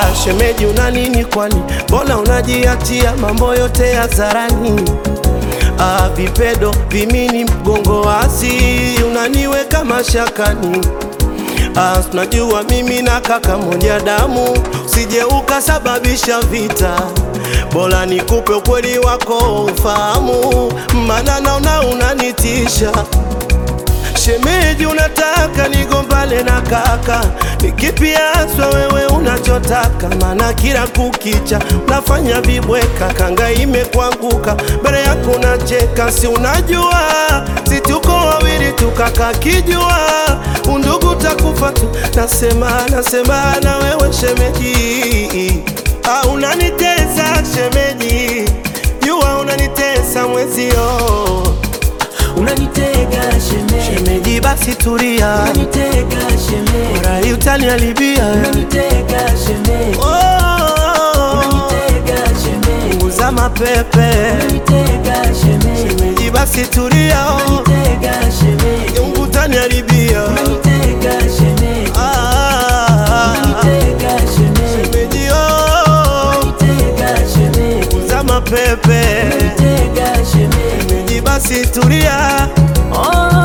Ah, shemeji una nini kwani? Mbona unajiachia mambo yote hadharani? Ah, vipedo vimini mgongo wasi unaniweka mashakani. Ah, tunajua mimi na kaka moja damu, usije ukasababisha vita. Bora nikupe ukweli wako ufahamu, maana naona unanitisha. Shemeji, unataka nigombane na kaka? Ni kipi haswa wewe unachotaka? Maana kila kukicha unafanya vibweka, kanga imekuanguka mbele yako unacheka. Si unajua si tuko wawili tu, kaka kijua undugu takufa tu. Nasema nasema na wewe shemeji, ah, unanitesa shemeji, jua unanitesa mwezio Unanitega shemeji, Shemeji basi tulia, unanitega shemeji, rai utaniharibia. unanitega shemeji, Oh, unanitega shemeji, punguza mapepe. unanitega shemeji, Shemeji basi tulia, unanitega shemeji, Mungu utaniharibia. unanitega shemeji, Ah, unanitega shemeji, shemeji oh, unanitega shemeji, punguza mapepe. unanitega shemeji. Shemeji basi tulia, Oh,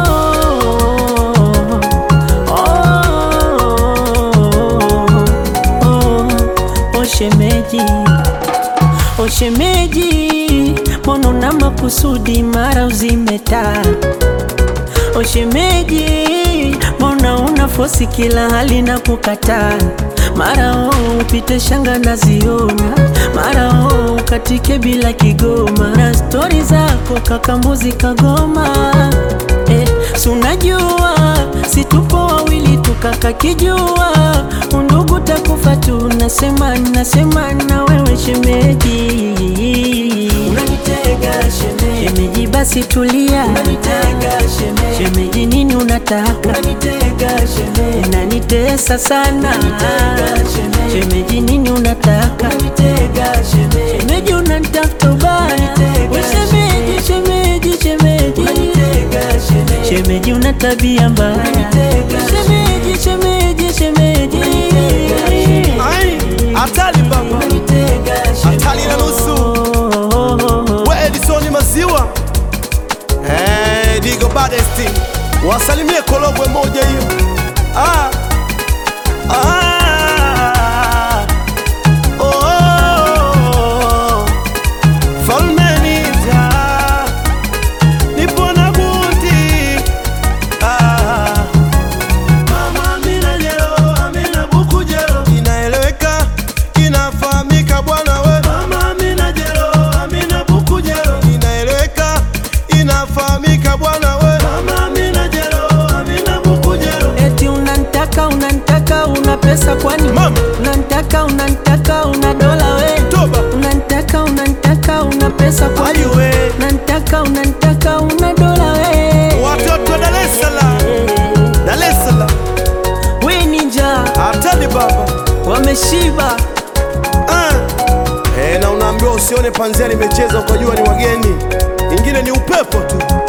oh, oh, oh, shemeji, oh shemeji, mbona una makusudi mara uzimeta? Oh shemeji, mbona una fosi kila hali na kukataa? Mara oh upite shanga naziona, mara oh ukatike bila kigoma, na stori zako kakambuzi kagoma eh, si unajua si tupo wawili tukaka kijua undugu takufa tu, nasema nasema na wewe shemeji, unanitega shemeji, shemeji basi tulia, unanitega shemeji, shemeji nini unataka, unanitega shemeji, unanitesa sana, unanitega shemeji, shemeji nini unataka, unanitega shemeji, shemeji unanitafuta ubaya, we shemeji, shemeji, shemeji, unanitega shemeji, shemeji una tabia mbaya, shemeji, shemeji, shemeji, ai hatari baba, hatari na nusu. We Edisoni maziwa eh, Digo Badesti wasalimie Korogwe moja hiyo ah. Ah. Oh. Falme nita nipo na buti ah. Mama Amina jero, Amina buku jero. Inaeleweka, inafahamika bwana we. Mama Amina jero, Amina buku jero. Inaeleweka, inafahamika bwana we. Mama Amina jero, Amina buku jero. Eti unanitaka unanitaka una pesa kwani? Mama. Unanitaka unanitaka una dola we? Toba. Unanitaka unanitaka una pesa kwani? Ayu we. Unanitaka unanitaka una dola we? Watoto wa Dar es Salaam, Dar es Salaam. We ninja Hatari baba. wameshiba. Ah. Eh, na unaambiwa usione panzia limecheza ukajua ni wageni, ingine ni upepo tu.